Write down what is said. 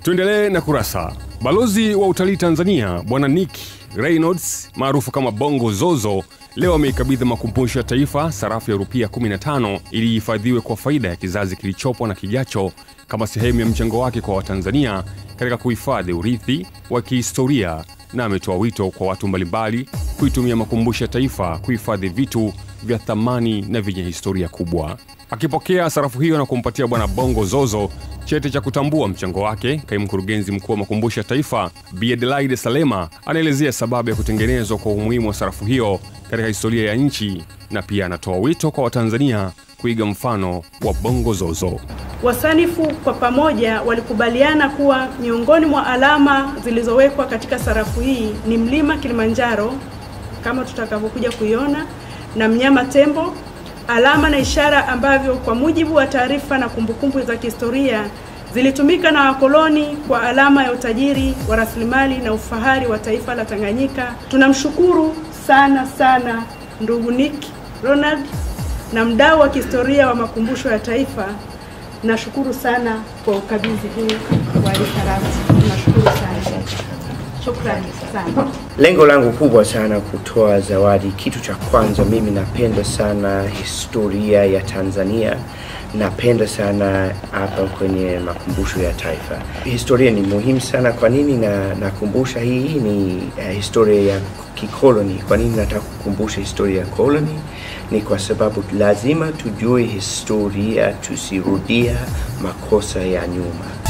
Tuendelee na kurasa. Balozi wa utalii Tanzania Bwana Nick Reynolds maarufu kama Bongo Zozo leo ameikabidhi makumbusho ya taifa sarafu ya rupia 15 ili ihifadhiwe kwa faida ya kizazi kilichopo na kijacho kama sehemu ya mchango wake kwa Watanzania katika kuhifadhi urithi wa kihistoria, na ametoa wito kwa watu mbalimbali kuitumia makumbusho ya taifa kuhifadhi vitu vya thamani na vyenye historia kubwa. Akipokea sarafu hiyo na kumpatia Bwana Bongo Zozo cheti cha kutambua mchango wake, kaimu mkurugenzi mkuu wa makumbusho ya taifa Bi Adelaide Salema anaelezea sababu ya kutengenezwa kwa umuhimu wa sarafu hiyo katika historia ya nchi, na pia anatoa wito kwa Watanzania kuiga mfano wa Bongo Zozo. Wasanifu kwa pamoja walikubaliana kuwa miongoni mwa alama zilizowekwa katika sarafu hii ni mlima Kilimanjaro kama tutakavyokuja kuiona na mnyama tembo, alama na ishara ambavyo kwa mujibu wa taarifa na kumbukumbu za kihistoria zilitumika na wakoloni kwa alama ya utajiri wa rasilimali na ufahari wa taifa la Tanganyika. Tunamshukuru sana sana ndugu Nick Ronald na mdau wa kihistoria wa makumbusho ya taifa. Nashukuru sana kwa ukabidhi huu wa hii sarafu. Nashukuru sana, shukrani sana. Lengo langu kubwa sana kutoa zawadi, kitu cha kwanza, mimi napenda sana historia ya Tanzania. Napenda sana hapa kwenye makumbusho ya taifa. Historia ni muhimu sana. Kwa nini na nakumbusha hii? Ni uh, historia ya kikoloni. Kwa nini nataka kukumbusha historia ya koloni? Ni kwa sababu lazima tujue historia, tusirudia makosa ya nyuma.